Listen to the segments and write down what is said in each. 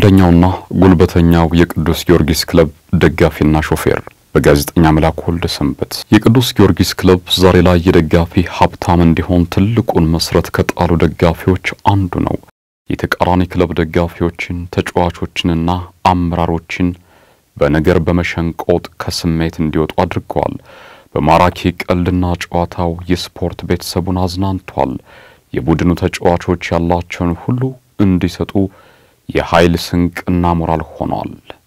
ዳኛውና ጉልበተኛው የቅዱስ ጊዮርጊስ ክለብ ደጋፊና ሾፌር በጋዜጠኛ መላኩ ወልደ ሰንበት የቅዱስ ጊዮርጊስ ክለብ ዛሬ ላይ የደጋፊ ሀብታም እንዲሆን ትልቁን መሰረት ከጣሉ ደጋፊዎች አንዱ ነው። የተቃራኒ ክለብ ደጋፊዎችን፣ ተጫዋቾችንና አመራሮችን በነገር በመሸንቆጥ ከስሜት እንዲወጡ አድርገዋል። በማራኪ ቀልድና ጨዋታው የስፖርት ቤተሰቡን አዝናንቷል። የቡድኑ ተጫዋቾች ያላቸውን ሁሉ እንዲሰጡ የኃይል ስንቅና ሞራል ሆኗል።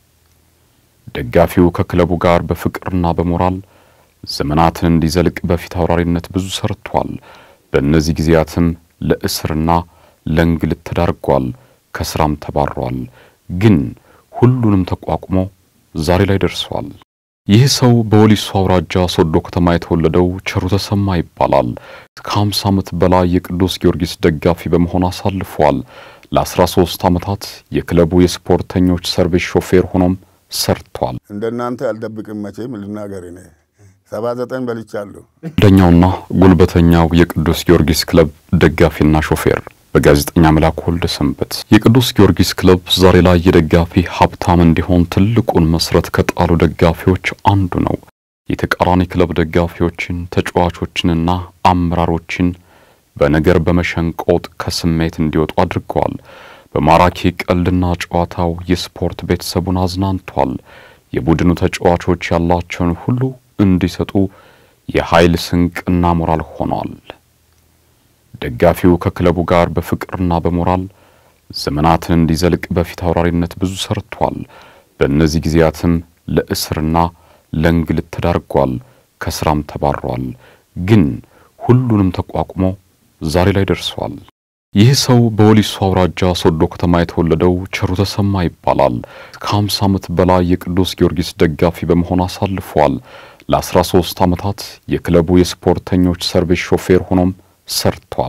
ደጋፊው ከክለቡ ጋር በፍቅርና በሞራል ዘመናትን እንዲዘልቅ በፊት አውራሪነት ብዙ ሰርቷል። በእነዚህ ጊዜያትም ለእስርና ለእንግልት ተዳርጓል፣ ከስራም ተባሯል። ግን ሁሉንም ተቋቁሞ ዛሬ ላይ ደርሷል። ይህ ሰው በወሊሶ አውራጃ ሶዶ ከተማ የተወለደው ቸሩ ተሰማ ይባላል። ከ50 ዓመት በላይ የቅዱስ ጊዮርጊስ ደጋፊ በመሆን አሳልፏል። ለ13 ዓመታት የክለቡ የስፖርተኞች ሰርቪስ ሾፌር ሆኖም ሰርቷል። እንደናንተ አልደብቅም መቼም ልናገር እኔ ሰባ ዘጠኝ በልቻለሁ። ዳኛውና ጉልበተኛው የቅዱስ ጊዮርጊስ ክለብ ደጋፊና ሾፌር በጋዜጠኛ መላኩ ወልደ ሰንበት የቅዱስ ጊዮርጊስ ክለብ ዛሬ ላይ የደጋፊ ሀብታም እንዲሆን ትልቁን መሰረት ከጣሉ ደጋፊዎች አንዱ ነው። የተቃራኒ ክለብ ደጋፊዎችን፣ ተጫዋቾችንና አመራሮችን በነገር በመሸንቆጥ ከስሜት እንዲወጡ አድርገዋል። በማራኪ ቀልድና ጨዋታው የስፖርት ቤተሰቡን አዝናንቷል። የቡድኑ ተጫዋቾች ያላቸውን ሁሉ እንዲሰጡ የኃይል ስንቅና ሞራል ሆኗል። ደጋፊው ከክለቡ ጋር በፍቅርና በሞራል ዘመናትን እንዲዘልቅ በፊት አውራሪነት ብዙ ሰርቷል። በእነዚህ ጊዜያትም ለእስርና ለእንግልት ተዳርጓል፣ ከስራም ተባሯል። ግን ሁሉንም ተቋቁሞ ዛሬ ላይ ደርሷል። ይህ ሰው በወሊሶ አውራጃ ሶዶ ከተማ የተወለደው ቸሩ ተሰማ ይባላል። ከ50 ዓመት በላይ የቅዱስ ጊዮርጊስ ደጋፊ በመሆን አሳልፏል። ለ13 ዓመታት የክለቡ የስፖርተኞች ሰርቪስ ሾፌር ሆኖም ሰርቷል።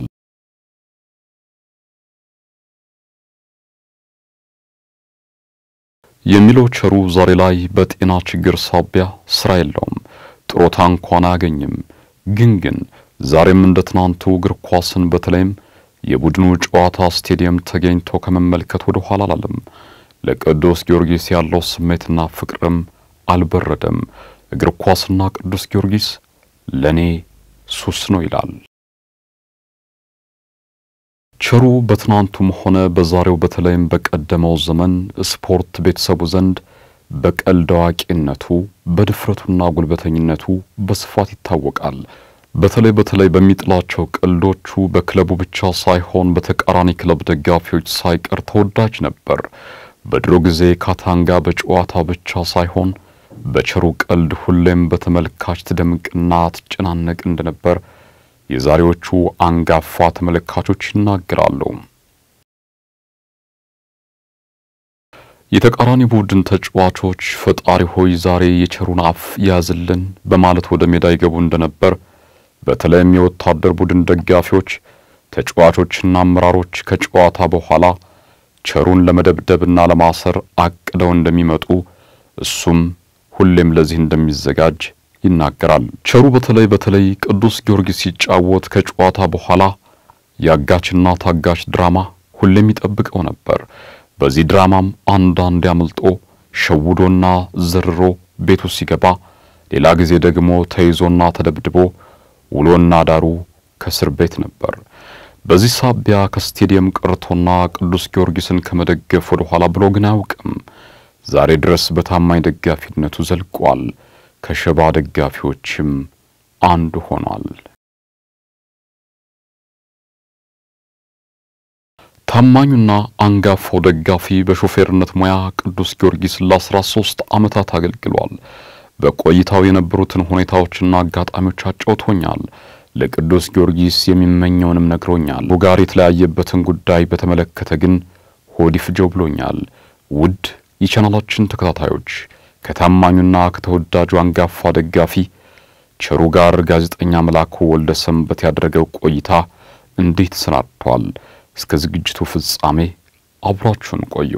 የሚለው ቸሩ ዛሬ ላይ በጤና ችግር ሳቢያ ስራ የለውም፣ ጥሮታ እንኳን አያገኝም። ግን ግን ዛሬም እንደ ትናንቱ እግር ኳስን በተለይም የቡድኑ ጨዋታ ስቴዲየም ተገኝቶ ከመመልከት ወደ ኋላ አላለም። ለቅዱስ ጊዮርጊስ ያለው ስሜትና ፍቅርም አልበረደም። እግር ኳስና ቅዱስ ጊዮርጊስ ለኔ ሱስ ነው ይላል። ቸሩ በትናንቱም ሆነ በዛሬው በተለይም በቀደመው ዘመን ስፖርት ቤተሰቡ ዘንድ በቀልድ አዋቂነቱ በድፍረቱና ጉልበተኝነቱ በስፋት ይታወቃል። በተለይ በተለይ በሚጥላቸው ቀልዶቹ በክለቡ ብቻ ሳይሆን በተቃራኒ ክለብ ደጋፊዎች ሳይቀር ተወዳጅ ነበር። በድሮ ጊዜ ካታንጋ በጨዋታ ብቻ ሳይሆን በቸሩ ቀልድ ሁሌም በተመልካች ትደምቅና ትጨናነቅ እንደነበር የዛሬዎቹ አንጋፋ ተመልካቾች ይናገራሉ። የተቃራኒ ቡድን ተጫዋቾች ፈጣሪ ሆይ ዛሬ የቸሩን አፍ ያዝልን በማለት ወደ ሜዳ ይገቡ እንደነበር በተለይም የወታደር ቡድን ደጋፊዎች ተጫዋቾችና አመራሮች ከጨዋታ በኋላ ቸሩን ለመደብደብና ለማሰር አቅደው እንደሚመጡ እሱም ሁሌም ለዚህ እንደሚዘጋጅ ይናገራል። ቸሩ በተለይ በተለይ ቅዱስ ጊዮርጊስ ሲጫወት ከጨዋታ በኋላ የአጋችና ታጋች ድራማ ሁሌም ይጠብቀው ነበር። በዚህ ድራማም አንዳንድ ያመልጦ ሸውዶና ዘርሮ ቤቱ ሲገባ፣ ሌላ ጊዜ ደግሞ ተይዞና ተደብድቦ ውሎና ዳሩ ከእስር ቤት ነበር። በዚህ ሳቢያ ከስቴዲየም ቀርቶና ቅዱስ ጊዮርጊስን ከመደገፍ ወደ ኋላ ብሎ ግን አያውቅም። ዛሬ ድረስ በታማኝ ደጋፊነቱ ዘልቋል። ከሸባ ደጋፊዎችም አንዱ ሆኗል። ታማኙና አንጋፋው ደጋፊ በሾፌርነት ሙያ ቅዱስ ጊዮርጊስ ለ13 ዓመታት አገልግሏል። በቆይታው የነበሩትን ሁኔታዎችና አጋጣሚዎች አጫውቶኛል። ለቅዱስ ጊዮርጊስ የሚመኘውንም ነግሮኛል። ጋር የተለያየበትን ጉዳይ በተመለከተ ግን ሆድ ይፍጀው ብሎኛል። ውድ የቻናላችን ተከታታዮች ከታማኙና ከተወዳጁ አንጋፋ ደጋፊ ቸሩ ጋር ጋዜጠኛ መላኩ ወልደ ሰንበት ያደረገው ቆይታ እንዴት ተሰናድቷል? እስከ ዝግጅቱ ፍጻሜ አብራችሁን ቆዩ።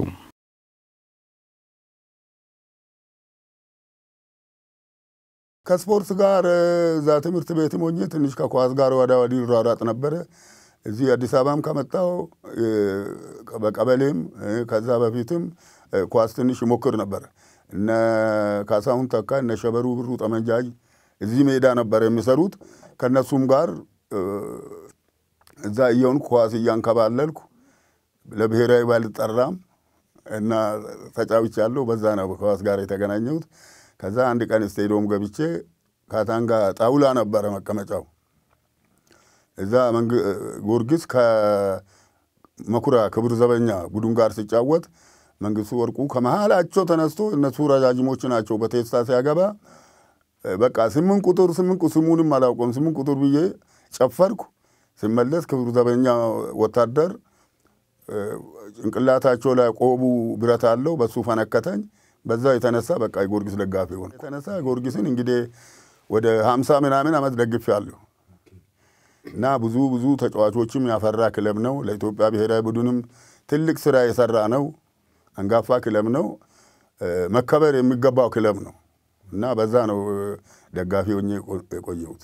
ከስፖርት ጋር እዛ ትምህርት ቤትም ሆኜ ትንሽ ከኳስ ጋር ወዳ ወዲህ ሯሯጥ ነበረ። እዚህ አዲስ አበባም ከመጣው በቀበሌም ከዛ በፊትም ኳስ ትንሽ ይሞክር ነበር። እነ ካሳሁን ተካ እነ ሸበሩ ብሩ ጠመንጃጅ እዚህ ሜዳ ነበር የሚሰሩት። ከነሱም ጋር እዛ እየሆንኩ ኳስ እያንከባለልኩ ለብሔራዊ ባልጠራም እና ተጫውቻለሁ። በዛ ነው ከኳስ ጋር የተገናኘሁት። ከዛ አንድ ቀን ስቴዲዮም ገብቼ ካታንጋ ጣውላ ነበረ መቀመጫው። እዛ ጊዮርጊስ ከመኩሪያ ክብር ዘበኛ ቡድን ጋር ሲጫወት መንግስቱ ወርቁ ከመሃላቸው ተነስቶ እነሱ ረጃጅሞች ናቸው በቴስታ ሲያገባ በቃ ስምንት ቁጥር ስምንት ስሙንም አላውቀውም ስምንት ቁጥር ብዬ ጨፈርኩ። ሲመለስ ክብር ዘበኛ ወታደር ጭንቅላታቸው ላይ ቆቡ ብረት አለው በሱ ፈነከተኝ። በዛ የተነሳ በቃ የጊዮርጊስ ደጋፊ ሆንኩ። የተነሳ ጊዮርጊስን እንግዲህ ወደ ሀምሳ ምናምን ዓመት ደግፌያለሁ እና ብዙ ብዙ ተጫዋቾችም ያፈራ ክለብ ነው። ለኢትዮጵያ ብሔራዊ ቡድንም ትልቅ ስራ የሰራ ነው። አንጋፋ ክለብ ነው። መከበር የሚገባው ክለብ ነው እና በዛ ነው ደጋፊ ሆኜ የቆየሁት።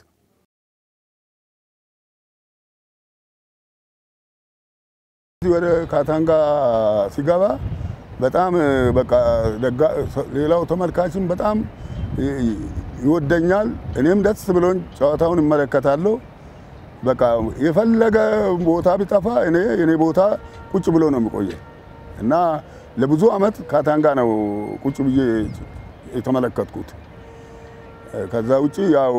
ወደ ካታንጋ ሲገባ በጣም በቃ ሌላው ተመልካችም በጣም ይወደኛል። እኔም ደስ ብሎኝ ጨዋታውን እመለከታለሁ። በቃ የፈለገ ቦታ ቢጠፋ እኔ የኔ ቦታ ቁጭ ብሎ ነው የሚቆየ እና ለብዙ ዓመት ካታንጋ ነው ቁጭ ብዬ የተመለከትኩት። ከዛ ውጭ ያው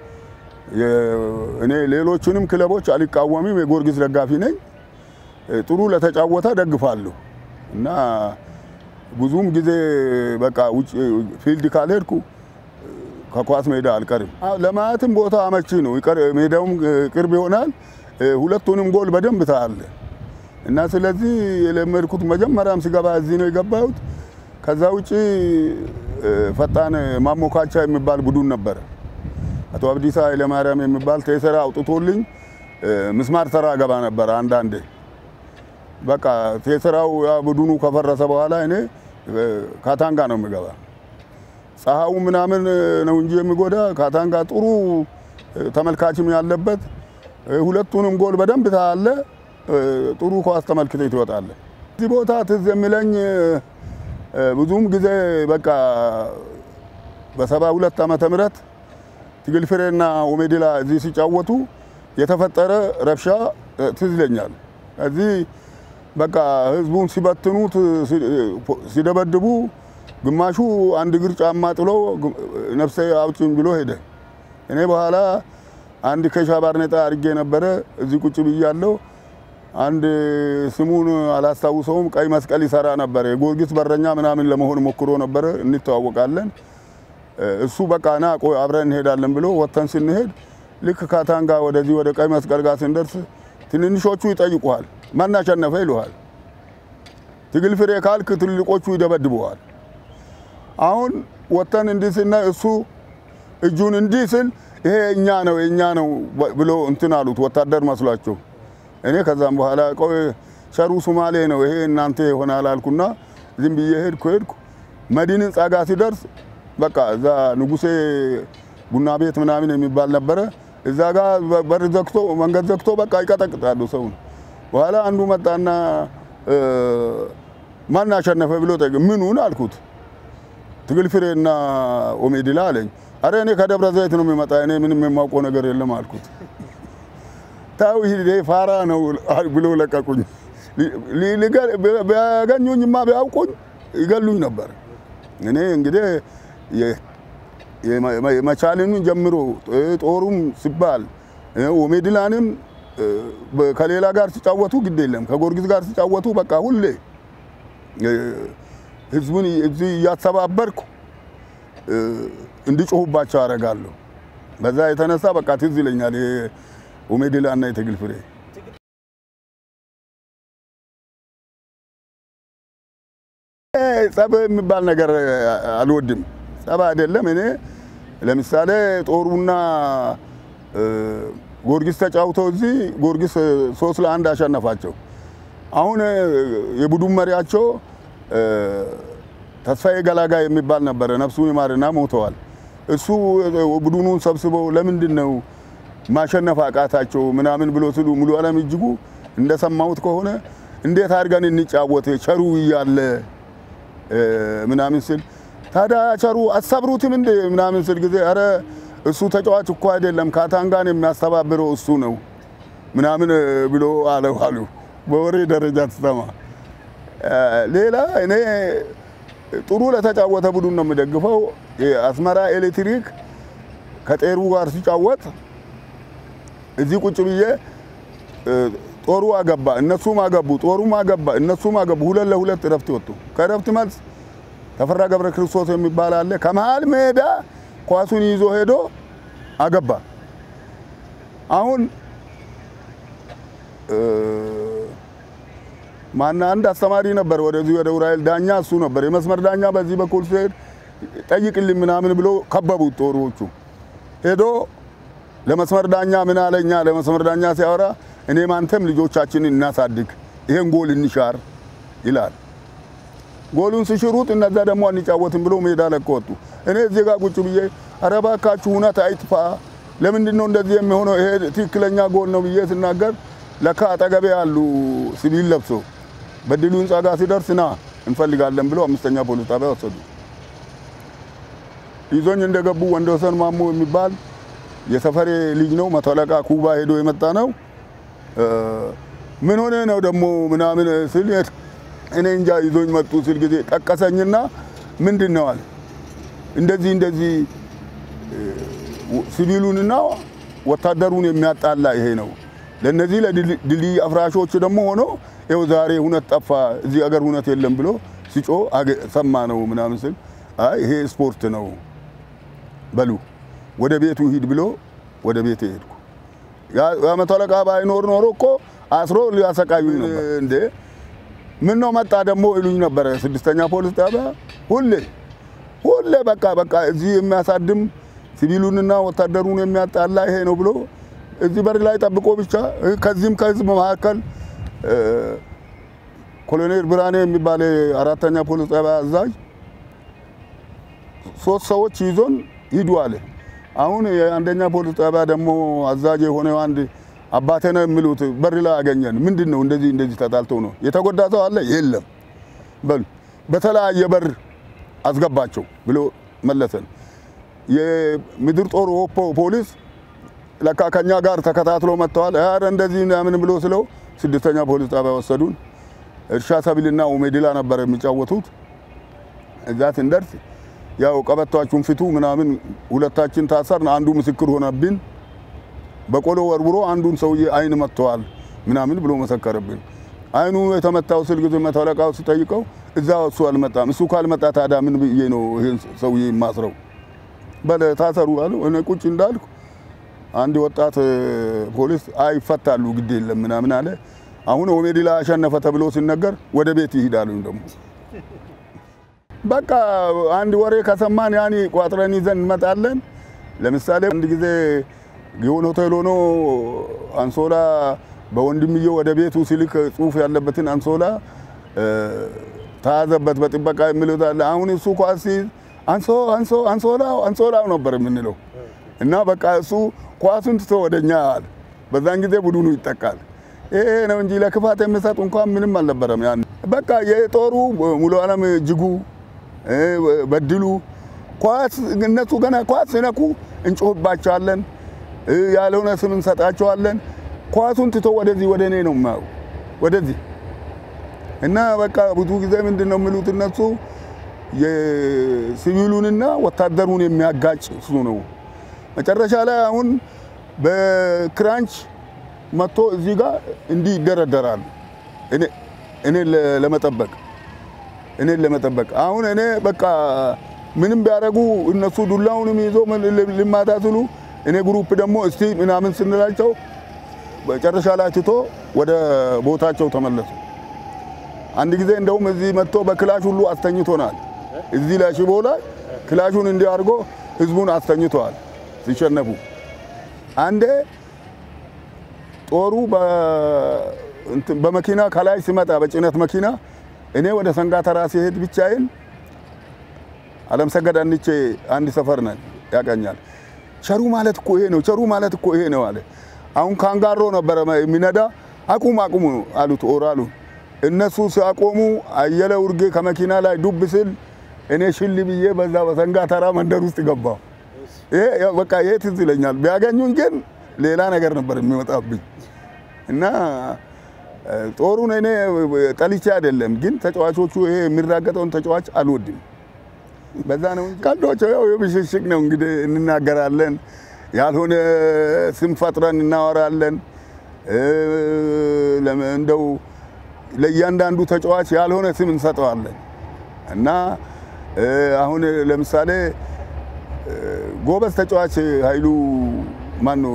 እኔ ሌሎቹንም ክለቦች አልቃወምም፣ የጊዮርጊስ ደጋፊ ነኝ። ጥሩ ለተጫወተ ደግፋለሁ እና ብዙም ጊዜ በቃ ውጭ ፊልድ ካልሄድኩ ከኳስ ሜዳ አልቀርም። ለማየትም ቦታ አመቺ ነው፣ ሜዳውም ቅርብ ይሆናል። ሁለቱንም ጎል በደንብ ታያለ እና ስለዚህ የለመድኩት መጀመሪያም ሲገባ እዚህ ነው የገባሁት። ከዛ ውጭ ፈጣን ማሞካቻ የሚባል ቡድን ነበረ። አቶ አብዲሳ ኃይለማርያም የሚባል ቴሰራ አውጥቶልኝ ምስማር ተራ ገባ ነበረ አንዳንዴ በቃ ቴስራው ቡድኑ ከፈረሰ በኋላ እኔ ካታንጋ ነው የሚገባ። ፀሐዩ ምናምን ነው እንጂ የሚጎዳ ካታንጋ ጥሩ ተመልካችም ያለበት ሁለቱንም ጎል በደንብ ታያለ። ጥሩ ኳስ ተመልክተ ትወጣለ። እዚህ ቦታ ትዝ የሚለኝ ብዙም ጊዜ በቃ በሰባ ሁለት ዓመተ ምህረት ትግል ፍሬና ኦሜዲላ እዚህ ሲጫወቱ የተፈጠረ ረብሻ ትዝ ይለኛል። እዚህ በቃ ህዝቡን ሲበትኑት ሲደበድቡ፣ ግማሹ አንድ እግር ጫማ ጥሎ ነፍሴ አውጭኝ ብሎ ሄደ። እኔ በኋላ አንድ ከሻ ባርኔጣ አድርጌ ነበረ እዚህ ቁጭ ብያለሁ። አንድ ስሙን አላስታውሰውም፣ ቀይ መስቀል ይሰራ ነበረ። የጊዮርጊስ በረኛ ምናምን ለመሆን ሞክሮ ነበረ። እንተዋወቃለን። እሱ በቃ ና ቆይ አብረን እንሄዳለን ብሎ ወጥተን ስንሄድ ልክ ካታንጋ ወደዚህ ወደ ቀይ መስቀል ጋር ስንደርስ ትንንሾቹ ይጠይቁሃል፣ ማን አሸነፈ ይሉሃል። ትግል ፍሬ ካልክ ትልቆቹ ይደበድበዋል። አሁን ወጥተን እንዲህ ስናይ እሱ እጁን እንዲህ ስል ይሄ እኛ ነው የእኛ ነው ብሎ እንትን አሉት፣ ወታደር መስሏቸው። እኔ ከዛም በኋላ ቆይ ሸሩ ሱማሌ ነው ይሄ እናንተ ይሆናል አልኩና ዝም ብዬ ሄድኩ ሄድኩ መዲንን ጻጋ ሲደርስ በቃ እዛ ንጉሴ ቡና ቤት ምናምን የሚባል ነበረ። እዛ ጋር በር ዘግቶ መንገድ ዘግቶ በቃ ይቀጠቅጣሉ ሰውን። በኋላ አንዱ መጣና ማን አሸነፈ ብሎ ጠየቀ። ምኑን አልኩት። ትግል ፍሬና ኦሜዲላ አለኝ። አረ እኔ ከደብረ ዘይት ነው የሚመጣ እኔ ምንም የማውቀው ነገር የለም አልኩት። ታው ይሄ ፋራ ነው ብሎ ለቀቁኝ። ቢያገኙኝማ ቢያውቁኝ ይገሉኝ ነበር። እኔ እንግዲህ የመቻልንን ጀምሮ ጦሩም ሲባል ኦሜድላንም ከሌላ ጋር ሲጫወቱ ግድ የለም ከጊዮርጊስ ጋር ሲጫወቱ በቃ ሁሌ ህዝቡን እዚህ እያተባበርኩ እንዲጮሁባቸው አደርጋለሁ። በዛ የተነሳ በቃ ትዝ ይለኛል ኦሜድላ እና የትግል ፍሬ ጸብ የሚባል ነገር አልወድም። ጸብ አይደለም። እኔ ለምሳሌ ጦሩና ጊዮርጊስ ተጫውተው እዚህ ጊዮርጊስ ሶስት ለአንድ አሸነፋቸው። አሁን የቡድን መሪያቸው ተስፋዬ ገላጋ የሚባል ነበረ። ነፍሱን ይማርና ሞተዋል። እሱ ቡድኑን ሰብስበው ለምንድን ነው ማሸነፍ አቃታቸው ምናምን ብሎ ስሉ ሙሉ ዓለም እጅጉ እንደሰማሁት ከሆነ እንዴት አድርገን እንጫወት ቸሩ እያለ ምናምን ስል ታዲያ ቸሩ አሰብሩትም እንደ ምናምን ስል ጊዜ አረ እሱ ተጫዋች እኮ አይደለም ካታንጋን የሚያስተባብረው እሱ ነው ምናምን ብሎ አለው አሉ። በወሬ ደረጃ ትሰማ። ሌላ እኔ ጥሩ ለተጫወተ ቡድን ነው የምደግፈው። አስመራ ኤሌክትሪክ ከጤሩ ጋር ሲጫወት እዚህ ቁጭ ብዬ ጦሩ አገባ፣ እነሱም አገቡ፣ ጦሩም አገባ፣ እነሱም አገቡ። ሁለት ለሁለት እረፍት ወጡ። ከእረፍት መልስ ተፈራ ገብረ ክርስቶስ የሚባል አለ ከመሀል ሜዳ ኳሱን ይዞ ሄዶ አገባ። አሁን ማና አንድ አስተማሪ ነበር ወደዚህ ወደ ኡራኤል ዳኛ እሱ ነበር የመስመር ዳኛ። በዚህ በኩል ሲሄድ ጠይቅልኝ ምናምን ብሎ ከበቡት ጦሮቹ። ሄዶ ለመስመር ዳኛ ምን አለኛ ለመስመር ዳኛ ሲያወራ እኔም አንተም ልጆቻችንን እናሳድግ ይሄን ጎል እንሻር ይላል። ጎሉን ሲሽሩት እነዛ ደግሞ አንጫወትም ብሎ ሜዳ ለቀው ወጡ። እኔ እዚህ ጋር ቁጭ ብዬ ኧረ እባካችሁ እውነት አይጥፋ፣ ለምንድን ነው እንደዚህ የሚሆነው? ይሄ ትክክለኛ ጎል ነው ብዬ ስናገር ለካ አጠገቤ ያሉ ሲቪል ለብሶ በድሉ ህንፃ ጋር ሲደርስ ና እንፈልጋለን ብሎ አምስተኛ ፖሊስ ጣቢያ ወሰዱ። ይዞኝ እንደገቡ ወንደወሰን ማሞ የሚባል የሰፈሬ ልጅ ነው። መቶ አለቃ ኩባ ሄዶ የመጣ ነው። ምን ሆነ ነው ደግሞ ምናምን ስል እኔ እንጃ ይዞኝ መጡ ስል ጊዜ ጠቀሰኝና ምንድን ነው አለ እንደዚህ እንደዚህ ሲቪሉንና ወታደሩን የሚያጣላ ይሄ ነው። ለነዚህ ለድልድይ አፍራሾች ደግሞ ሆኖ ይኸው ዛሬ ሁነት ጠፋ፣ እዚህ አገር ሁነት የለም ብሎ ሲጮ ሰማ ነው ምናምን ስል አይ ይሄ ስፖርት ነው በሉ ወደ ቤቱ ሂድ ብሎ ወደ ቤት ሄድኩ። የመቶ አለቃ ባይኖር ኖሮ እኮ አስሮ ሊያሰቃዩኝ ነበር። እንዴ ምን ነው መጣ ደግሞ ይሉኝ ነበረ። ስድስተኛ ፖሊስ ጣቢያ ሁሌ ሁሌ በቃ በቃ እዚህ የሚያሳድም ሲቪሉንና ወታደሩን የሚያጣላ ይሄ ነው ብሎ እዚህ በር ላይ ጠብቆ ብቻ ከዚህም ከህዝብ መካከል ኮሎኔል ብርሃኔ የሚባል አራተኛ ፖሊስ ጣቢያ አዛዥ ሶስት ሰዎች ይዞን ሂዱ አለ። አሁን የአንደኛ ፖሊስ ጣቢያ ደግሞ አዛዥ የሆነ አንድ አባቴ ነው የሚሉት በር ላይ አገኘን። ምንድን ነው እንደዚህ እንደዚህ ተጣልተው ነው የተጎዳ ሰው አለ? የለም በሉ በተለያየ በር አስገባቸው ብሎ መለሰን። የምድር ጦር ኦፖ ፖሊስ ለካ ከኛ ጋር ተከታትሎ መጥተዋል። ኧረ እንደዚህ ምናምን ብሎ ስለው ስድስተኛ ፖሊስ ጣቢያ ወሰዱን። እርሻ ሰብልና ኡሜድላ ነበር የሚጫወቱት። እዛ ስንደርስ ያው ቀበቷችሁን ፍቱ ምናምን ሁለታችን ታሰርን። አንዱ ምስክር ሆነብን። በቆሎ ወርውሮ አንዱን ሰውዬ አይን መጥተዋል ምናምን ብሎ መሰከረብን። አይኑ የተመታው ስል ጊዜ መቶ አለቃው ሲጠይቀው እዛ እሱ አልመጣም። እሱ ካልመጣ ታዲያ ምን ብዬ ነው ይሄን ሰውዬ ማስረው? በለ ታሰሩ አሉ። እኔ ቁጭ እንዳልኩ አንድ ወጣት ፖሊስ አይ ይፈታሉ ግድ የለም ምናምን አለ። አሁን ኦሜድላ አሸነፈ ተብሎ ሲነገር ወደ ቤት ይሄዳሉ። ደግሞ በቃ አንድ ወሬ ከሰማን ያኔ ቋጥረን ይዘን እንመጣለን። ለምሳሌ አንድ ጊዜ ጊዮን ሆቴል ሆኖ አንሶላ በወንድምየው ወደ ቤቱ ሲልክ ጽሁፍ ያለበትን አንሶላ ተያዘበት በጥበቃ የሚሉት አለ። አሁን እሱ ኳስ ሲይዝ አንሶ አንሶ አንሶላው አንሶላው ነበር የምንለው እና በቃ እሱ ኳሱን ትቶ ወደኛ አለ። በዛን ጊዜ ቡድኑ ይጠቃል። ይሄ ነው እንጂ ለክፋት የሚሰጥ እንኳን ምንም አልነበረም። ያን በቃ የጦሩ ሙሉ ዓለም እጅጉ በድሉ ኳስ እነሱ ገና ኳስ ሲነኩ እንጮህባቸዋለን፣ ያልሆነ ስም እንሰጣቸዋለን። ኳሱን ትቶ ወደዚህ ወደ እኔ ነው የማየው ወደዚህ እና በቃ ብዙ ጊዜ ምንድን ነው የሚሉት እነሱ የሲቪሉንና ወታደሩን የሚያጋጭ እሱ ነው። መጨረሻ ላይ አሁን በክራንች መጥቶ እዚህ ጋር እንዲህ ይደረደራሉ። እኔ ለመጠበቅ እኔን ለመጠበቅ አሁን እኔ በቃ ምንም ቢያደርጉ እነሱ ዱላውንም ይዞ ልማታ ስሉ እኔ ግሩፕ ደግሞ እስቲ ምናምን ስንላቸው መጨረሻ ላይ ትቶ ወደ ቦታቸው ተመለሱ። አንድ ጊዜ እንደውም እዚህ መጥቶ በክላሽ ሁሉ አስተኝቶናል። እዚህ ላይ ሽቦ ላይ ክላሹን እንዲህ አድርጎ ህዝቡን አስተኝተዋል ሲሸነፉ። አንዴ ጦሩ በመኪና ከላይ ሲመጣ በጭነት መኪና እኔ ወደ ሰንጋተራ ሲሄድ ብቻዬን አለም ሰገድ አንቼ አንድ ሰፈር ነን ያቀኛል። ቸሩ ማለት እኮ ይሄ ነው፣ ቸሩ ማለት እኮ ይሄ ነው አለ። አሁን ካንጋሮ ነበረ የሚነዳ አቁም አቁሙ አሉት ኦራሉ። እነሱ ሲያቆሙ አየለ ውርጌ ከመኪና ላይ ዱብ ስል እኔ ሽል ብዬ በዛ በሰንጋ ተራ መንደር ውስጥ ገባሁ። ይሄ ያው በቃ ይሄ ትዝ ይለኛል። ቢያገኙኝ ግን ሌላ ነገር ነበር የሚመጣብኝ እና ጦሩን እኔ ጠልቼ አይደለም፣ ግን ተጫዋቾቹ ይሄ የሚራገጠውን ተጫዋች አልወድም። በዛ ነው እንጂ ቀልዶች ያው የብሽሽቅ ነው እንግዲህ እንናገራለን፣ ያልሆነ ስም ፈጥረን እናወራለን። እንደው ለእያንዳንዱ ተጫዋች ያልሆነ ስም እንሰጠዋለን እና አሁን ለምሳሌ ጎበዝ ተጫዋች ኃይሉ ማን ነው?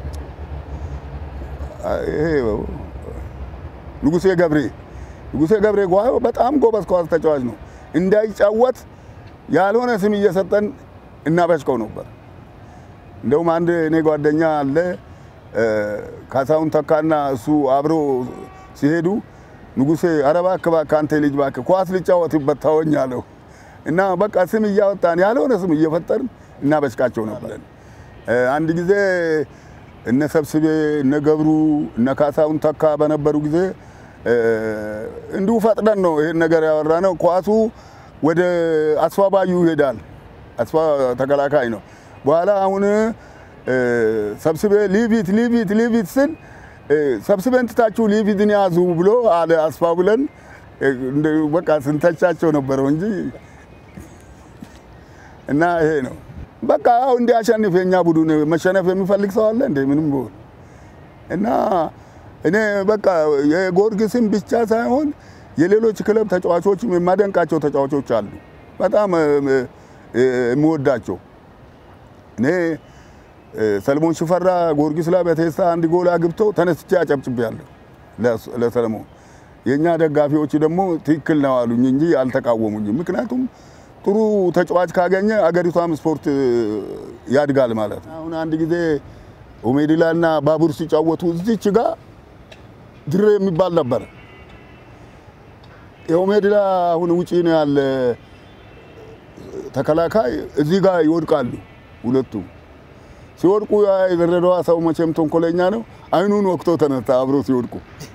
ይሄ ንጉሴ ገብሬ ንጉሴ ገብሬ በጣም ጎበዝ ኳስ ተጫዋች ነው። እንዳይጫወት ያልሆነ ስም እየሰጠን እናበሽቀው ነበር። እንደውም አንድ እኔ ጓደኛ አለ ካሳሁን ተካና እሱ አብሮ ሲሄዱ ንጉሴ ኧረ እባክህ እባክህ አንተ ልጅ እባክህ ኳስ ልጫወትበት ተወኝ አለው እና በቃ ስም እያወጣን ያልሆነ ስም እየፈጠርን እናበሽቃቸው ነበር። አንድ ጊዜ እነ ሰብስቤ እነ ገብሩ እነ ካሳሁን ተካ በነበሩ ጊዜ እንዲሁ ፈጥነን ነው ይሄን ነገር ያወራ ነው። ኳሱ ወደ አስፋ ባዩ ይሄዳል። አስፋ ተከላካይ ነው። በኋላ አሁን ሰብስቤ ሊቪት ሊቪት ሊቪት ስል ሰብስቤን ትታችሁ ሊቪትን ያዙ ብሎ አለ አስፋ ብለን በቃ ስንተቻቸው ነበረው እንጂ እና ይሄ ነው በቃ አሁ እንዲያሸንፍ የኛ ቡድን መሸነፍ የሚፈልግ ሰው አለ እንደ ምንም ቢሆን እና እኔ በቃ የጊዮርጊስን ብቻ ሳይሆን የሌሎች ክለብ ተጫዋቾችም የማደንቃቸው ተጫዋቾች አሉ። በጣም የምወዳቸው እኔ ሰለሞን ሽፈራ ጊዮርጊስ ላይ በቴስታ አንድ ጎል አግብቶ ተነስቼ አጨብጭቤያለሁ ለሰለሞን። የእኛ ደጋፊዎች ደግሞ ትክክል ነው አሉኝ እንጂ አልተቃወሙኝም። ምክንያቱም ጥሩ ተጫዋች ካገኘ አገሪቷም ስፖርት ያድጋል ማለት ነው። አሁን አንድ ጊዜ ኦሜዲላ እና ባቡር ሲጫወቱ እዚች ጋር ድሬ የሚባል ነበር። የኦሜዲላ አሁን ውጪ ነው ያለ ተከላካይ እዚህ ጋር ይወድቃሉ ሁለቱም። ሲወድቁ የድሬዳዋ ሰው መቼም ተንኮለኛ ነው። አይኑን ወቅቶ ተነሳ አብሮ ሲወድቁ።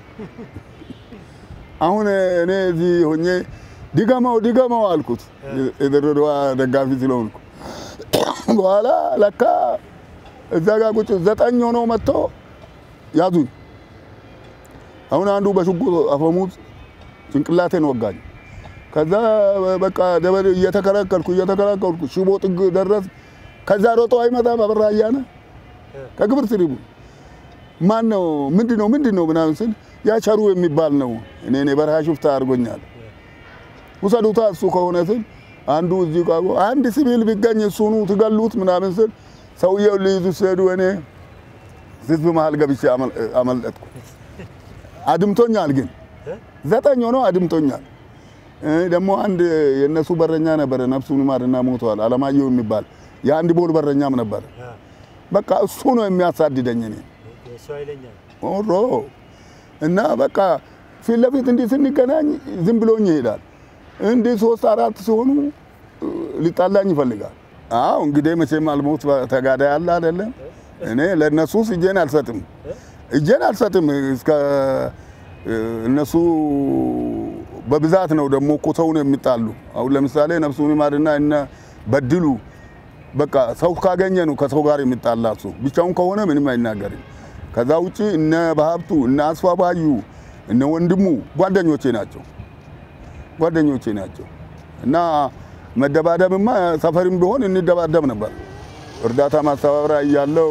አሁን እኔ እዚህ ሆኜ ድገመው ድገመው አልኩት፣ የድሬዳዋ ደጋፊ ስለሆንኩ። በኋላ ለካ እዛ ጋር ቁጭ ዘጠኝ ሆነው መጥቶ ያዙኝ። አሁን አንዱ በሽጉጥ አፈሙዝ ጭንቅላቴን ወጋኝ። ከዛ በቃ ደበል እየተከላከልኩ እየተከላከልኩ ሽቦ ጥግ ደረስ። ከዛ ሮጦ አይመጣም አበራ እያነ ከግብር ትሪቡ ማን ነው ምንድን ነው ምንድን ነው ምናምን ስል ያቸሩ የሚባል ነው እኔ እኔ በረሃ ሽፍታ አድርጎኛል ውሰዱታ እሱ ከሆነ ስል አንዱ እዚህ ቃ አንድ ሲቪል ቢገኝ እሱኑ ትገሉት ምናምን ስል ሰውየው ሊይዙ ሲሄዱ እኔ ህዝብ መሀል ገብቼ አመለጥኩ። አድምቶኛል፣ ግን ዘጠኝ ሆኖ አድምቶኛል። ደግሞ አንድ የእነሱ በረኛ ነበረ፣ ነፍሱን ይማርና ሞተዋል፣ አለማየሁ የሚባል የአንድ ቦል በረኛም ነበረ። በቃ እሱ ነው የሚያሳድደኝ እኔ ኦሮ እና በቃ ፊት ለፊት እንዲህ ስንገናኝ ዝም ብሎኝ ይሄዳል። እንዲህ ሶስት አራት ሲሆኑ ሊጣላኝ ይፈልጋል። አዎ እንግዲህ መቼም አልሞት ተጋዳይ አለ አይደለም። እኔ ለእነሱስ እጄን አልሰጥም እጄን አልሰጥም። እስከ እነሱ በብዛት ነው ደግሞ እኮ ሰውን የሚጣሉ። አሁን ለምሳሌ ነፍሱን ይማርና እነ በድሉ በቃ ሰው ካገኘ ነው ከሰው ጋር የሚጣላ እሱ ብቻውን ከሆነ ምንም አይናገርም። ከዛ ውጪ እነ በሀብቱ እነ አስፋ ባዩ እነ ወንድሙ ጓደኞቼ ናቸው ጓደኞቼ ናቸው እና መደባደብማ ሰፈርም ቢሆን እንደባደብ ነበር። እርዳታ ማስተባበሪያ እያለው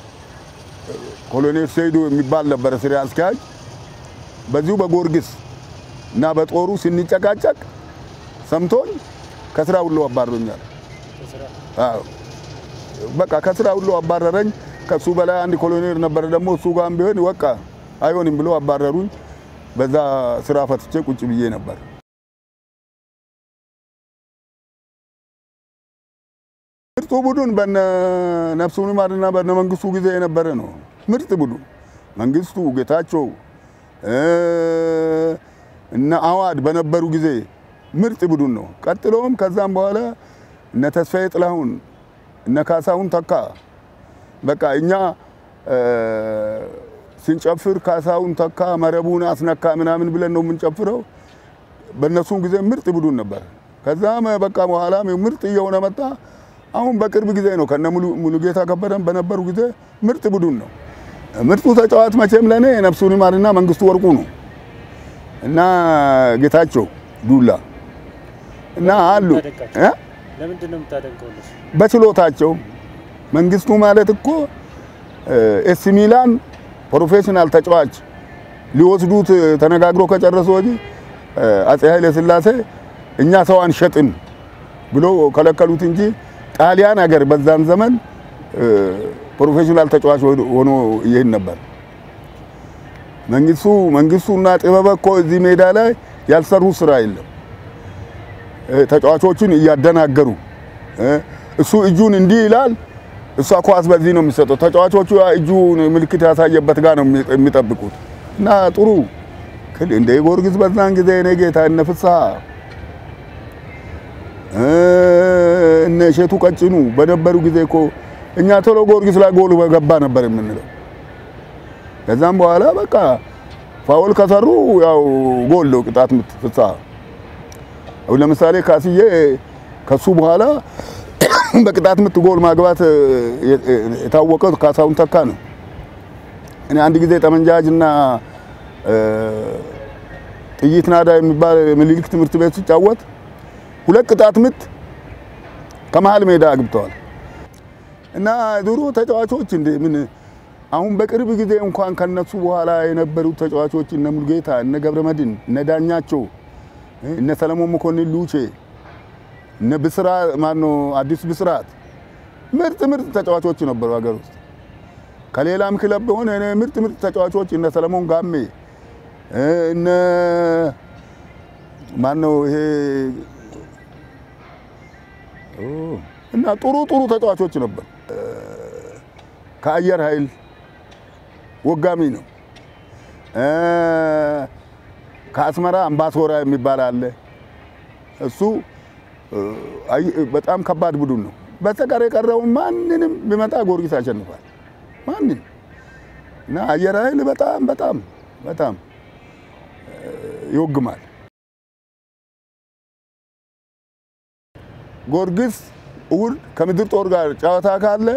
ኮሎኔል ሰይዱ የሚባል ነበረ ስራ አስኪያጅ። በዚሁ በጊዮርጊስ እና በጦሩ ስንጨቃጨቅ ሰምቶኝ ከስራ ሁሉ አባሮኛል። አዎ በቃ ከስራ ሁሉ አባረረኝ። ከሱ በላይ አንድ ኮሎኔል ነበረ ደግሞ እሱ ጋርም ቢሆን በቃ አይሆንም ብሎ አባረሩኝ። በዛ ስራ ፈትቼ ቁጭ ብዬ ነበር። ምርጡ ቡድን በነ ነፍሱን ይማርና በነ መንግስቱ ጊዜ የነበረ ነው። ምርጥ ቡድን መንግስቱ፣ ጌታቸው እነ አዋድ በነበሩ ጊዜ ምርጥ ቡድን ነው። ቀጥሎም ከዛም በኋላ እነ ተስፋዬ ጥላሁን እነ ካሳሁን ተካ በቃ እኛ ስንጨፍር ካሳውን ተካ መረቡን አስነካ ምናምን ብለን ነው የምንጨፍረው። በእነሱም ጊዜ ምርጥ ቡድን ነበር። ከዛም በቃ በኋላም ምርጥ እየሆነ መጣ። አሁን በቅርብ ጊዜ ነው ከነ ሙሉጌታ ከበደን በነበሩ ጊዜ ምርጥ ቡድን ነው። ምርጡ ተጫዋች መቼም ለእኔ ነፍሱን ይማርና መንግስቱ ወርቁ ነው እና ጌታቸው ዱላ እና አሉ ለምንድን ነው የምታደንቀው? በችሎታቸው መንግስቱ ማለት እኮ ኤሲ ሚላን ፕሮፌሽናል ተጫዋች ሊወስዱት ተነጋግሮ ከጨረሱ ወዲህ አጼ ኃይለ ሥላሴ እኛ ሰው አንሸጥም ብሎ ከለከሉት እንጂ ጣሊያን ሀገር በዛን ዘመን ፕሮፌሽናል ተጫዋች ሆኖ ይሄን ነበር። መንግስቱ መንግስቱና ጥበበ እኮ እዚህ ሜዳ ላይ ያልሰሩ ስራ የለም። ተጫዋቾችን እያደናገሩ እሱ እጁን እንዲህ ይላል፣ እሷ ኳስ በዚህ ነው የሚሰጠው። ተጫዋቾቹ እጁን ምልክት ያሳየበት ጋር ነው የሚጠብቁት እና ጥሩ እንደ ጊዮርጊስ በዛን ጊዜ እኔ ጌታ እነ ፍስሐ እነ እሸቱ ቀጭኑ በነበሩ ጊዜ እኮ እኛ ቶሎ ጊዮርጊስ ላይ ጎል በገባ ነበር የምንለው። ከዛም በኋላ በቃ ፋውል ከሰሩ ያው ጎል ነው ቅጣት ምት ፍስሐ አሁን ለምሳሌ ካስዬ ከሱ በኋላ በቅጣት ምት ጎል ማግባት የታወቀው ካሳሁን ተካ ነው። እኔ አንድ ጊዜ ጠመንጃጅና ጥይት ናዳ የሚባል ምኒልክ ትምህርት ቤት ሲጫወት ሁለት ቅጣት ምት ከመሀል ሜዳ አግብተዋል። እና ድሮ ተጫዋቾች እንደ ምን አሁን በቅርብ ጊዜ እንኳን ከነሱ በኋላ የነበሩት ተጫዋቾች እነ ሙልጌታ፣ እነ ገብረመድን፣ እነ ዳኛቸው፣ እነ ሰለሞን መኮንን ሉቼ፣ እነ ብስራ ማኖ አዲስ ብስራት ምርጥ ምርጥ ተጫዋቾች ነበሩ ሀገር ውስጥ። ከሌላም ክለብ በሆነ ምርጥ ምርጥ ተጫዋቾች እነ ሰለሞን ጋሜ እነ ማነው ይሄ እና ጥሩ ጥሩ ተጫዋቾች ነበር። ከአየር ኃይል ወጋሚ ነው። ከአስመራ አምባሶራ የሚባል አለ። እሱ በጣም ከባድ ቡድን ነው። በስተቀር የቀረውን ማንንም ቢመጣ ጊዮርጊስ ያሸንፋል። ማንም እና አየር ኃይል በጣም በጣም በጣም ይወግማል። ጊዮርጊስ እሑድ ከምድር ጦር ጋር ጨዋታ ካለ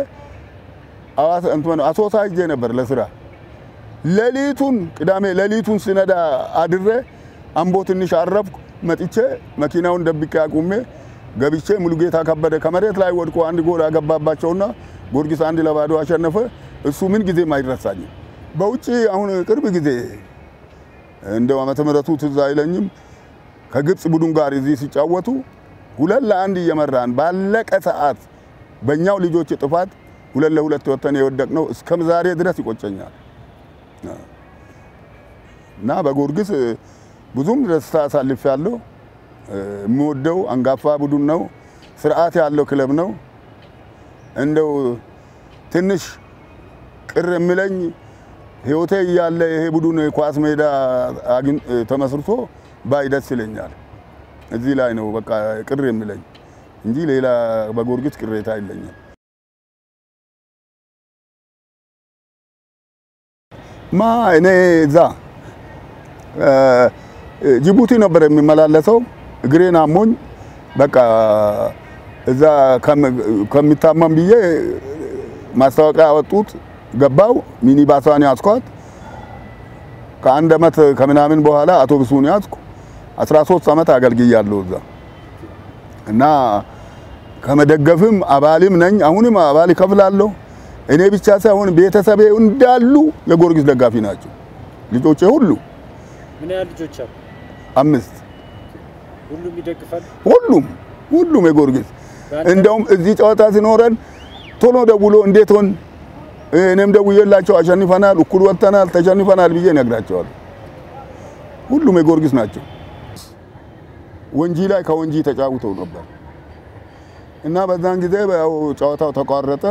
አሶሳ ሄጄ ነበር ለስራ። ሌሊቱን ቅዳሜ ሌሊቱን ስነዳ አድሬ አምቦ ትንሽ አረፍኩ። መጥቼ መኪናውን ደብቄ አቁሜ ገብቼ ሙሉጌታ ከበደ ከመሬት ላይ ወድቆ አንድ ጎል አገባባቸውና ጊዮርጊስ አንድ ለባዶ አሸነፈ። እሱ ምን ጊዜም አይረሳኝም። በውጭ አሁን ቅርብ ጊዜ እንደው ዓመተ ምሕረቱ ትዝ አይለኝም ከግብፅ ቡድን ጋር እዚህ ሲጫወቱ ሁለት ለአንድ እየመራን ባለቀ ሰዓት በእኛው ልጆች ጥፋት ሁለት ለሁለት ወተን የወደቅነው እስከ ዛሬ ድረስ ይቆጨኛል። እና በጊዮርጊስ ብዙም ደስታ አሳልፌያለሁ። የምወደው አንጋፋ ቡድን ነው። ስርዓት ያለው ክለብ ነው። እንደው ትንሽ ቅር የሚለኝ ህይወቴ እያለ ይሄ ቡድን ኳስ ሜዳ ተመስርቶ ባይ ደስ ይለኛል። እዚህ ላይ ነው በቃ ቅር የሚለኝ እንጂ ሌላ በጊዮርጊስ ቅሬታ የለኝም። ማ እኔ እዛ ጅቡቲ ነበር የሚመላለሰው። እግሬን አሞኝ በቃ እዛ ከሚታመም ብዬ ማስታወቂያ ያወጡት ገባው። ሚኒባሷን ያዝኳት። ከአንድ አመት ከምናምን በኋላ አውቶቡሱን ያዝኩ። 13 ዓመት አገልግያለሁ እዛ እና ከመደገፍም አባልም ነኝ። አሁንም አባል ይከፍላለሁ። እኔ ብቻ ሳይሆን ቤተሰቤ እንዳሉ የጊዮርጊስ ደጋፊ ናቸው። ልጆቼ ሁሉ ምን ያህል ልጆች አሉ? አምስት ሁሉም ይደግፋሉ? ሁሉም ሁሉም የጊዮርጊስ እንደውም እዚህ ጨዋታ ሲኖረን ቶሎ ደውሎ እንዴት ሆን እኔም ደውዬላቸው አሸንፈናል፣ እኩል ወጥተናል፣ ተሸንፈናል ብዬ እነግራቸዋለሁ። ሁሉም የጊዮርጊስ ናቸው። ወንጂ ላይ ከወንጂ ተጫውተው ነበር እና በዛን ጊዜ ያው ጨዋታው ተቋረጠ።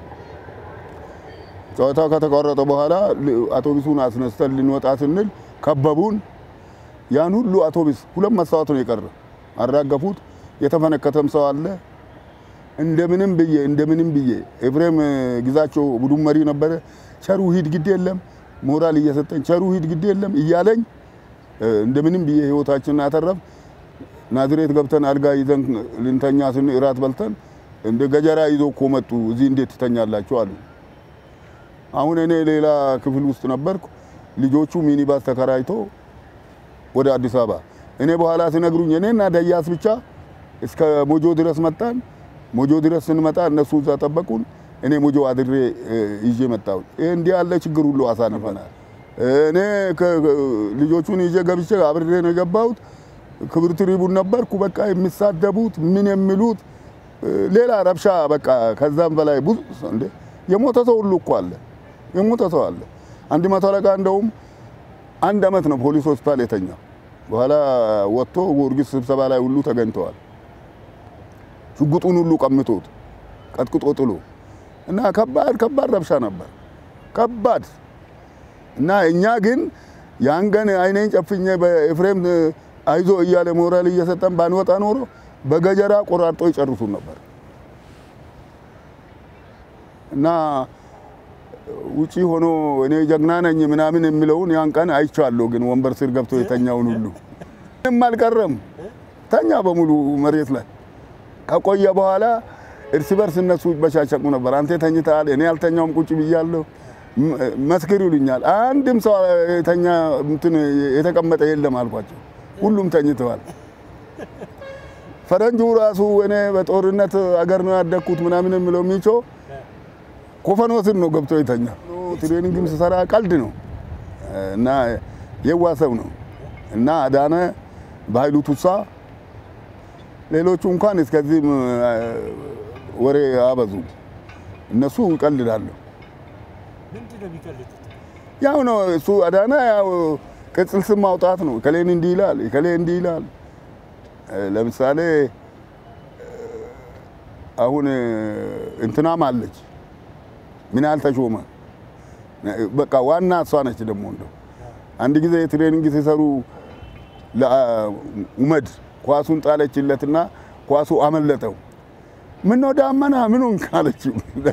ጨዋታው ከተቋረጠ በኋላ አውቶቡሱን አስነስተን ልንወጣ ስንል ከበቡን። ያን ሁሉ አውቶቡስ ሁለት መስታወት ነው የቀረ። አራገፉት። የተፈነከተም ሰው አለ። እንደምንም ብዬ እንደምንም ብዬ ኤፍሬም ግዛቸው ቡድን መሪ ነበረ። ቸሩ ሂድ ግድ የለም ሞራል እየሰጠኝ ቸሩ ሂድ ግድ የለም እያለኝ እንደምንም ብዬ ህይወታችንን አተረፍ። ናዝሬት ገብተን አልጋ ይዘን ልንተኛ ስን እራት በልተን እንደ ገጀራ ይዞ እኮ መጡ። እዚህ እንዴት ትተኛላችሁ አሉ። አሁን እኔ ሌላ ክፍል ውስጥ ነበርኩ። ልጆቹ ሚኒባስ ተከራይቶ ወደ አዲስ አበባ እኔ በኋላ ሲነግሩኝ እኔና ደያስ ብቻ እስከ ሞጆ ድረስ መጣን። ሞጆ ድረስ ስንመጣ እነሱ እዛ ጠበቁን። እኔ ሞጆ አድሬ ይዤ መጣሁ። ይህ እንዲህ ያለ ችግር ሁሉ አሳልፈናል። እኔ ልጆቹን ይዤ ገብቼ አብሬ ነው የገባሁት። ክብር ትሪቡን ነበርኩ። በቃ የሚሳደቡት ምን የሚሉት ሌላ ረብሻ በቃ ከዛም በላይ ብዙ እንደ የሞተ ሰው ሁሉ እኮ አለ። የሞተ ሰው አለ። አንድ መቶ አለቃ እንደውም አንድ አመት ነው ፖሊስ ሆስፒታል የተኛው። በኋላ ወጥቶ ጊዮርጊስ ስብሰባ ላይ ሁሉ ተገኝተዋል። ሽጉጡን ሁሉ ቀምቶት ቀጥቅጦ ጥሎ እና ከባድ ከባድ ረብሻ ነበር። ከባድ እና እኛ ግን ያን ቀን አይኔን ጨፍኜ በኤፍሬም አይዞ እያለ ሞራል እየሰጠን ባንወጣ ኖሮ በገጀራ ቆራርጦ ይጨርሱን ነበር እና ውጪ ሆኖ እኔ ጀግና ነኝ ምናምን የሚለውን ያን ቀን አይቻለሁ። ግን ወንበር ስር ገብቶ የተኛውን ሁሉ ምንም አልቀረም፣ ተኛ በሙሉ መሬት ላይ። ከቆየ በኋላ እርስ በርስ እነሱ ይበሻሸቁ ነበር። አንተ ተኝተሃል፣ እኔ አልተኛውም፣ ቁጭ ብያለሁ፣ መስክር ይሉኛል። አንድም ሰው የተኛ እንትን የተቀመጠ የለም አልኳቸው። ሁሉም ተኝተዋል። ፈረንጁ ራሱ እኔ በጦርነት አገር ነው ያደግኩት ምናምን የሚለው ሚቾ ኮፈኖ ስር ነው ገብቶ የተኛ። ትሬኒንግም ስሰራ ቀልድ ነው እና የዋ ሰው ነው እና አዳነ በኃይሉ ቱሳ ሌሎቹ እንኳን እስከዚህም ወሬ አበዙ። እነሱ ይቀልዳሉ። ምንድን ነው የሚቀልዱት? ያው ነው እሱ አዳነ ያው ቅጽል ስም ማውጣት ነው። ከሌን እንዲህ ይላል፣ ከሌ እንዲህ ይላል። ለምሳሌ አሁን እንትናም አለች ምን ያህል ተሾመ በቃ ዋና እሷ ነች። ደግሞ እንደው አንድ ጊዜ ትሬኒንግ ሲሰሩ ለኡመድ ኳሱን ጣለችለትና ኳሱ አመለጠው። ምን ነው ዳመና ምኑን ካለችው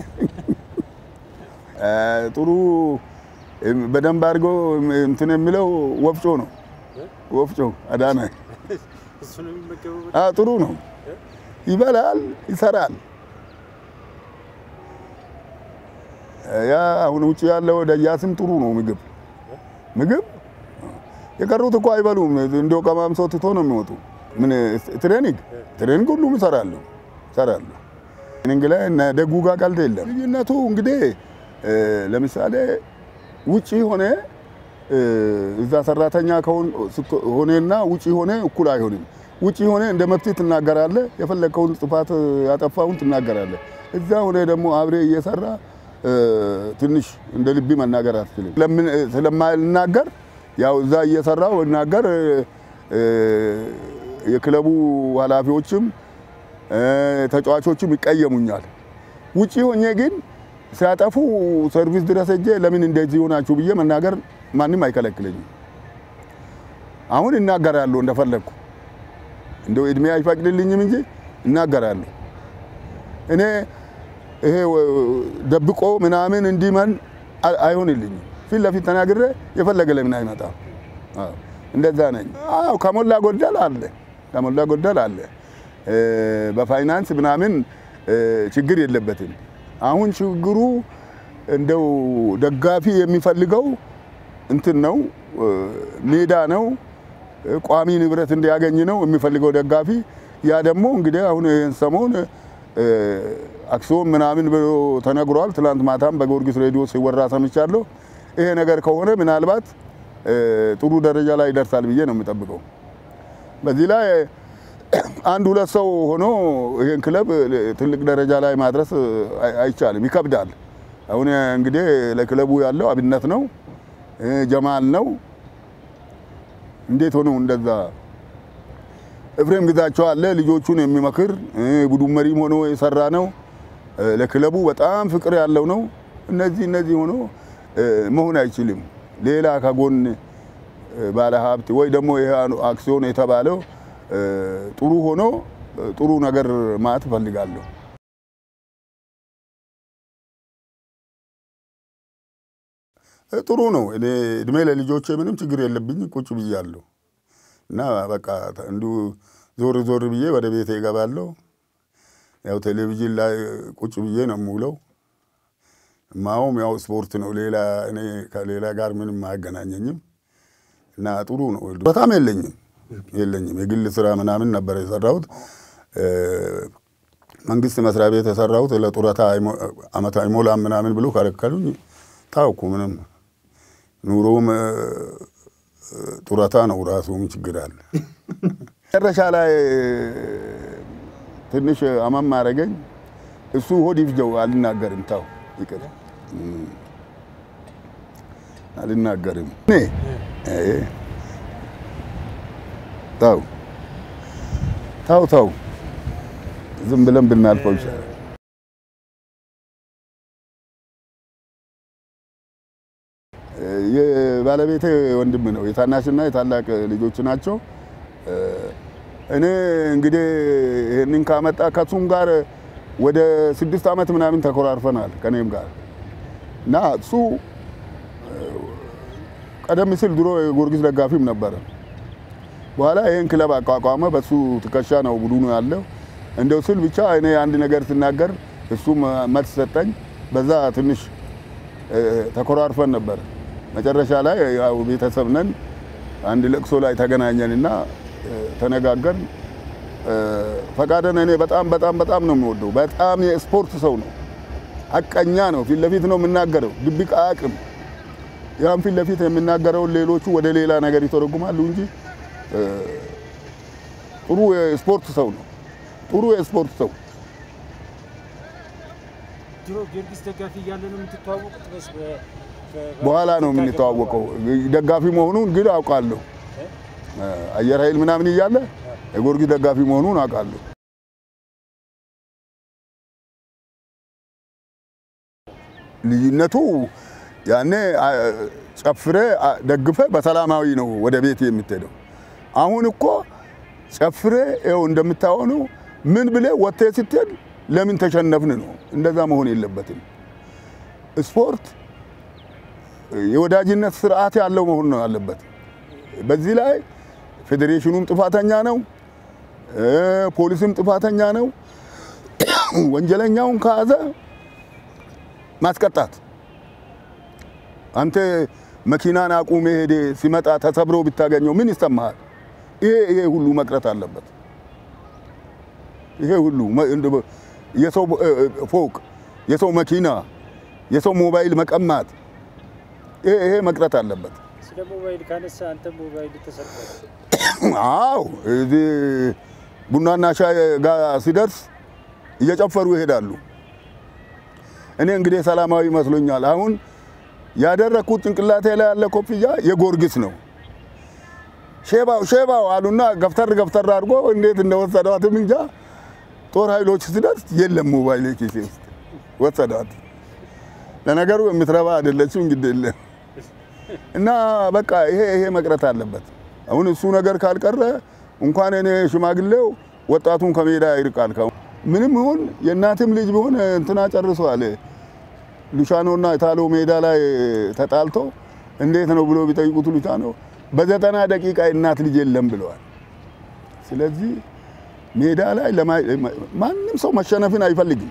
ጥሩ በደንብ አድርጎ እንትን የሚለው ወፍጮ ነው። ወፍጮ አዳነ እሱ ነው የሚመገበው። አ ጥሩ ነው። ይበላል፣ ይሰራል። ያ አሁን ውጭ ያለው ደያስም ጥሩ ነው። ምግብ ምግብ የቀሩት እኮ አይበሉም። እንደው ቀማምሶ ትቶ ነው የሚወጡ። ምን ትሬኒንግ ትሬኒንግ ሁሉም ይሰራሉ ይሰራሉ። ትሬኒንግ ላይ እነ ደጉ ጋር ቀልድ የለም። ልዩነቱ እንግዲህ ለምሳሌ ውጪ ሆነ እዛ ሰራተኛ ሆኔና ውጪ ሆነ እኩል አይሆንም። ውጪ ሆነ እንደ መብት ትናገራለህ፣ የፈለግከውን ጥፋት ያጠፋውን ትናገራለህ። እዛ ሆነ ደግሞ አብሬ እየሰራ ትንሽ እንደ ልቢ መናገር አትችልም። ስለማልናገር ያው እዛ እየሰራው እናገር የክለቡ ኃላፊዎችም ተጫዋቾችም ይቀየሙኛል። ውጪ ሆኜ ግን ሲያጠፉ ሰርቪስ ድረስ ሄጄ ለምን እንደዚህ ሆናችሁ ብዬ መናገር ማንም አይከለክለኝም። አሁን እናገራለሁ እንደፈለግኩ እንደው እድሜ አይፈቅድልኝም እንጂ እናገራለሁ። እኔ ይሄ ደብቆ ምናምን እንዲመን አይሆንልኝም። ፊት ለፊት ተናግሬ የፈለገ ለምን አይመጣም? እንደዛ ነኝ። አዎ ከሞላ ጎደል አለ፣ ከሞላ ጎደል አለ። በፋይናንስ ምናምን ችግር የለበትም። አሁን ችግሩ እንደው ደጋፊ የሚፈልገው እንትን ነው፣ ሜዳ ነው፣ ቋሚ ንብረት እንዲያገኝ ነው የሚፈልገው ደጋፊ። ያ ደግሞ እንግዲህ አሁን ይህን ሰሞን አክሲዮን ምናምን ብሎ ተነግሯል። ትላንት ማታም በጊዮርጊስ ሬዲዮ ሲወራ ሰምቻለሁ። ይሄ ነገር ከሆነ ምናልባት ጥሩ ደረጃ ላይ ይደርሳል ብዬ ነው የምጠብቀው። በዚህ ላይ አንድ ሁለት ሰው ሆኖ ይሄን ክለብ ትልቅ ደረጃ ላይ ማድረስ አይቻልም፣ ይከብዳል። አሁን እንግዲህ ለክለቡ ያለው አብነት ነው፣ ጀማል ነው። እንዴት ሆኖ እንደዛ ኤፍሬም ግዛቸው አለ ልጆቹን የሚመክር ቡድን መሪም ሆኖ የሰራ ነው። ለክለቡ በጣም ፍቅር ያለው ነው። እነዚህ እነዚህ ሆኖ መሆን አይችልም። ሌላ ከጎን ባለ ሀብት ወይ ደግሞ ይሄ አክሲዮን የተባለው ጥሩ ሆኖ ጥሩ ነገር ማለት እፈልጋለሁ። ጥሩ ነው። እኔ እድሜ ለልጆቼ ምንም ችግር የለብኝ። ቁጭ ብያለሁ እና በቃ እንዲሁ ዞር ዞር ብዬ ወደ ቤቴ እገባለሁ። ያው ቴሌቪዥን ላይ ቁጭ ብዬ ነው የምውለው። ማውም ያው ስፖርት ነው። ሌላ እኔ ከሌላ ጋር ምንም አያገናኘኝም እና ጥሩ ነው። በጣም የለኝም የለኝም። የግል ስራ ምናምን ነበር የሰራሁት። መንግስት መስሪያ ቤት የሰራሁት ለጡረታ አመት አይሞላም ምናምን ብሎ ከለከሉኝ። ታውኩ ምንም ኑሮም ጡረታ ነው ራሱ ምን ችግር አለ? መጨረሻ ላይ ትንሽ አመም አረገኝ። እሱ ሆድ ይፍጀው አልናገርም። ታው ይቅር አልናገርም። እኔ ታው ታው ታው ዝም ብለን ብናልፈው ይሻላል። የባለቤቴ ወንድም ነው። የታናሽና የታላቅ ልጆች ናቸው። እኔ እንግዲህ ይህንን ካመጣ ከሱም ጋር ወደ ስድስት ዓመት ምናምን ተኮራርፈናል ከኔም ጋር እና እሱ ቀደም ሲል ድሮ የጊዮርጊስ ደጋፊም ነበረ። በኋላ ይህን ክለብ አቋቋመ። በሱ ትከሻ ነው ቡድኑ ያለው። እንደው ስል ብቻ እኔ አንድ ነገር ስናገር እሱም መልስ ሰጠኝ። በዛ ትንሽ ተኮራርፈን ነበር። መጨረሻ ላይ ያው ቤተሰብ ነን። አንድ ለቅሶ ላይ ተገናኘንና ተነጋገርን። ፈቃደን እኔ በጣም በጣም በጣም ነው የሚወደው። በጣም የስፖርት ሰው ነው። ሀቀኛ ነው። ፊት ለፊት ነው የምናገረው። ድብቅ አያውቅም። ያን ፊት ለፊት የምናገረውን ሌሎቹ ወደ ሌላ ነገር ይተረጉማሉ እንጂ ጥሩ የስፖርት ሰው ነው። ጥሩ የስፖርት ሰው ድሮ ጊዮርጊስ ደጋፊ እያለ ነው የምትተዋወቁት ወይስ በ- በ- በኋላ ነው የምንተዋወቀው። ደጋፊ መሆኑን ግን አውቃለሁ። አየር ኃይል ምናምን እያለ የጊዮርጊስ ደጋፊ መሆኑን አውቃለሁ። ልዩነቱ ያኔ ጨፍሬ ደግፈ በሰላማዊ ነው ወደ ቤት የምትሄደው። አሁን እኮ ጨፍሬ ይኸው እንደምታሆነው ምን ብለ ወጥተህ ስትሄድ ለምን ተሸነፍን ነው። እንደዛ መሆን የለበትም። ስፖርት የወዳጅነት ስርዓት ያለው መሆን ነው ያለበት። በዚህ ላይ ፌዴሬሽኑም ጥፋተኛ ነው፣ ፖሊስም ጥፋተኛ ነው። ወንጀለኛውን ከያዘ ማስቀጣት። አንተ መኪናን አቁሜ ሄደ ሲመጣ ተሰብሮ ብታገኘው ምን ይሰማሃል? ይሄ ይሄ ሁሉ መቅረት አለበት። ይሄ ሁሉ የሰው ፎቅ፣ የሰው መኪና፣ የሰው ሞባይል መቀማት ይሄ ይሄ መቅረት አለበት። ስለ ሞባይል ካነሳ አንተ ሞባይል ተሰርቋል። አዎ እዚህ ቡናና ሻይ ጋር ሲደርስ እየጨፈሩ ይሄዳሉ። እኔ እንግዲህ ሰላማዊ መስሎኛል። አሁን ያደረግኩት ጭንቅላቴ ላይ ያለ ኮፍያ የጊዮርጊስ ነው። ሼባው ሼባው አሉና ገፍተር ገፍተር አድርጎ እንዴት እንደወሰዷትም እንጃ። ጦር ኃይሎች ሲደርስ የለም ሞባይል ኪሴ ውስጥ ወሰዷት። ለነገሩ የምትረባ አይደለችም እንግዲህ የለም እና በቃ ይሄ ይሄ መቅረት አለበት። አሁን እሱ ነገር ካልቀረ እንኳን እኔ ሽማግሌው ወጣቱን ከሜዳ ይርቃል። ካሁን ምንም ይሁን የእናትም ልጅ ቢሆን እንትና ጨርሰዋል። ሉሻኖና ኢታሎ ሜዳ ላይ ተጣልቶ እንዴት ነው ብሎ ቢጠይቁት ሉሻኖ በዘጠና ደቂቃ የእናት ልጅ የለም ብለዋል። ስለዚህ ሜዳ ላይ ማንም ሰው መሸነፍን አይፈልግም።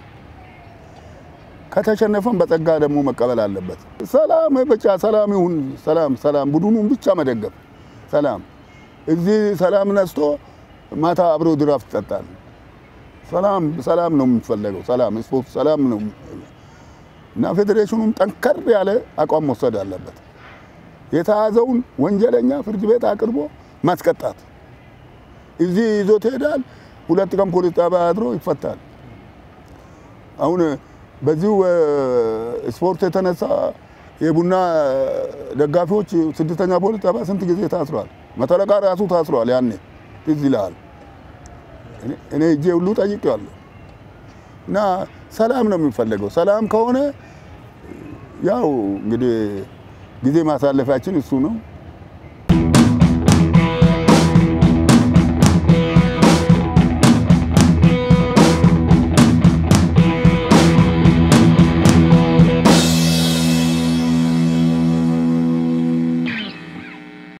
ከተሸነፈን በጸጋ ደግሞ መቀበል አለበት። ሰላም ብቻ ሰላም ይሁን፣ ሰላም ሰላም፣ ቡድኑን ብቻ መደገፍ ሰላም። እዚህ ሰላም ነስቶ ማታ አብሮ ድራፍት ይጠጣል። ሰላም ሰላም ነው የሚፈለገው። ሰላም ስፖርት ሰላም ነው እና ፌዴሬሽኑም ጠንከር ያለ አቋም መውሰድ አለበት። የተያዘውን ወንጀለኛ ፍርድ ቤት አቅርቦ ማስቀጣት። እዚህ ይዞት ይሄዳል። ሁለት ቀን ፖሊስ ጣቢያ አድሮ ይፈታል። አሁን በዚሁ ስፖርት የተነሳ የቡና ደጋፊዎች ስድስተኛ ፖሊስ ጣቢያ ስንት ጊዜ ታስሯል። መተለቃ ራሱ ታስሯል። ያኔ ትዝ ይልሃል። እኔ እጄ ሁሉ ጠይቄዋለሁ። እና ሰላም ነው የሚፈለገው። ሰላም ከሆነ ያው እንግዲህ ጊዜ ማሳለፊያችን እሱ ነው።